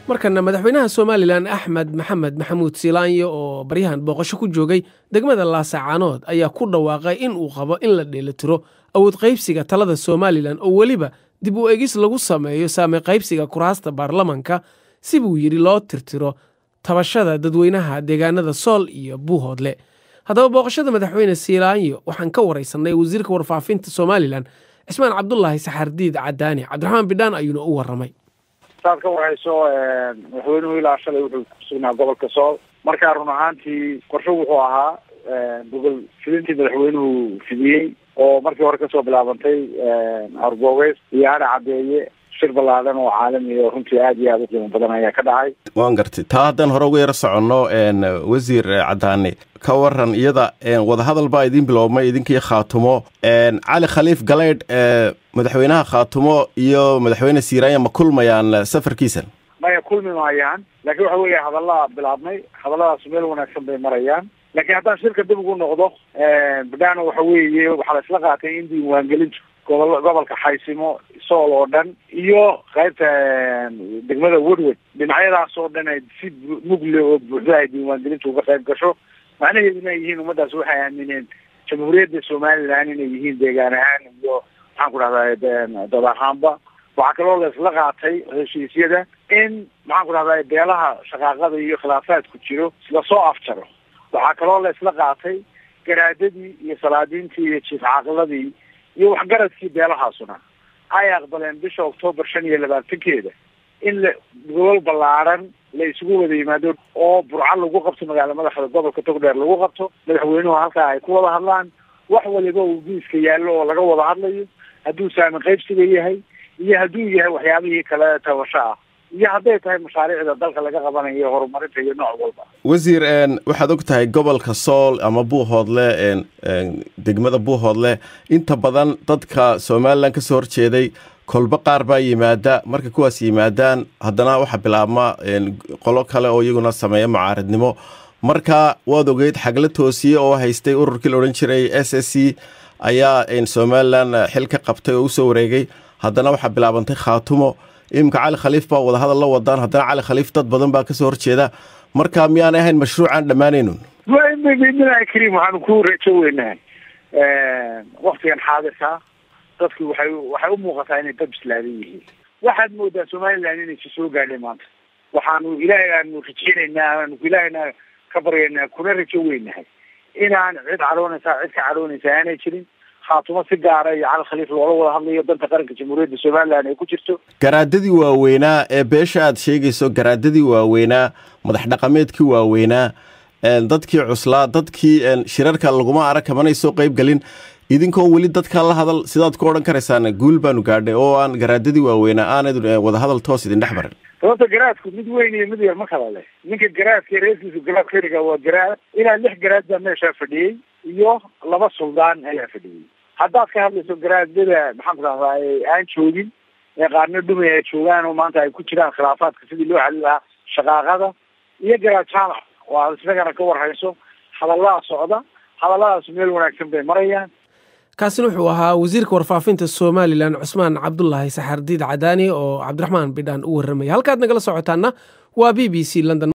markana madaxweynaha somalilan axmed maxamed maxamuud siilaanyo oo baryahan booqasho ku joogay degmada laasacaanood ayaa ku dhawaaqay in uu qabo in la dheelitiro awood qaybsiga talada somalilan oo weliba dib u egis lagu sameeyo saame qaybsiga kuraasta baarlamanka si buu yidhi loo tirtiro tabashada dadweynaha deegaanada sool iyo buuhoodle haddaba booqashada madaxweyne siilaanyo waxaan ka waraysanay wasiirka warfaafinta somalilan cismaan cabdulaahi saxardiid cadaani cabdiraxmaan bidhaan ayuuna u waramay saad ka warhayso madaxweynuhu ilaa shalay wuxuu kusugnaa gobolka sool markaa run ahaantii qorsho wuxuu ahaa gobol fidintii madaxweynuhu fidiyey oo markii hore kasoo bilaabantay arboogeys iyo hadha cadeeye shir ballaadan oo caalami oo runtii aada iyo aada u qiimo badan ayaa ka dhacay waan gartay taa haddaan hore uga yaro soconno wasiir cadaani ka waran iyada wadahadal baa idiin biloobmay idinkii khaatumo cali khaliif galeydh madaxweynaha khaatumo iyo madaxweyne siiraanya ma kulmayaan safarkiisan maya kulmi maayaan laakiin waxa weeya hadallaa bilaabmay hadalladaas meel wanaagsan bay marayaan laakiin haddaan shirka dib ugu noqdo bidhaana waxa weeye waxaa la isla qaatay in diiwaangelintu gobol gobolka xaysimo sool oo dhan iyo qaybta degmada woodward dhinacyadaas oo dhan ay si mugle oo buuxda ay diiwaangelintu uga qayb gasho macnaheeduna ay yihiin ummaddaas waxay aamineen jamhuuriyadda somalilan inay yihiin deegaan ahaan iyo maxaan ku dhahdaa dad ahaanba waxaa kaloo la isla qaatay heshiisyada in maxaan ku dhahdaa beelaha shaqaaqada iyo khilaafaadku jiro lasoo afjaro waxaa kaloo la isla qaatay garaadadii iyo salaadiintii iyo jiif caaqiladii iyo waxgaradkii beelahaasuna ay aqbaleen bisha octoobar shan iyo labaatankeeda in la gobol ballaaran la isugu wada yimaado oo burco lagu qabto magaala madaxda gobolka togdheer lagu qabto madaxweynuhu halkaa ay ku wada hadlaan wax waliba uu diiska yaallo oo laga wada hadlayo hadduu saamin qaybsiga yahay iyo hadduu yahay waxyaabihii kale tabasho ah iyo hadday tahay mashaariicda dalka laga qabanayo horumarinta iyo nooc walba wasiir waxaad og tahay gobolka sool ama buuhoodle degmada buuhoodle inta badan dadka somalilan ka soo horjeeday kolba qaar baa yimaada marka kuwaas yimaadaan haddana waxaa bilaabma qolo kale oo iyaguna sameeya mucaaradnimo marka waad ogeyd xagla toosiye oo haystay ururkii la odhan jiray s s c ayaa somalilan xil ka qabtay oo usoo wareegay haddana waxaa bilaabantay khaatumo iminka cali khaliif baa wadahadal la wadaan haddana cali khaliif dad badan baa kasoo horjeeda marka miyaanay ahayn mashruucaan dhammaanaynun bidnillaahi kariim waxaanu ku rajo weynahay waktigan xaadirka dadki waxay waxay u muuqataa inay dad bislaadan yihiin waxaad moodaa somalilan inaysi soo gaadhay maanta waxaanu ilaahay aanu rajeynaynaa aanu ilaahayna ka baryaynaa kuna rajo weynahay inaan cid cadhoonaysaa cid ka cadhoonaysa aanay jirin khaatumo si gaara iyo cali khaliif loola wada hadlayo danta qaranka jamhuuriyadda somalilan ay ku jirto garaadadii waaweynaa ee beesha aad sheegayso garaadadii waaweynaa madax dhaqameedkii waaweynaa dadkii cuslaa dadkii shirarka laguma arag kamanay soo qayb gelin idinkoon weli dadka la hadal sidaad ku odhan karaysaan guul baanu gaadhay oo aan garaadadii waaweynaa aanad wadahadal toos idin dhex marin sababta garaadku mid weyn iyo mid yar ma kala leh ninka garaadka reerkiisu garaad keliga waa garaad ilaa lix garaad baa meeshaa fadhiyey iyo laba suldaan ayaa fadhiyey haddaad ka hadlayso garaadada maxaan ku dhahdaa aan joogin ee qaarna dhumay ay joogaan oo maanta ay ku jiraan khilaafaadka sidii loo xalin lahaa shaqaaqada iyo garaad jaamac oo aad isagana ka warhayso hadallada socda hadalladaas meel wanaagsan bay marayaan kaasina wuxuu ahaa wasiirka warfaafinta somalilan cusmaan cabdulaahi saxardiid cadaani oo cabdiraxmaan bidhaan u warramaya halkaad nagala socotaana waa b b c london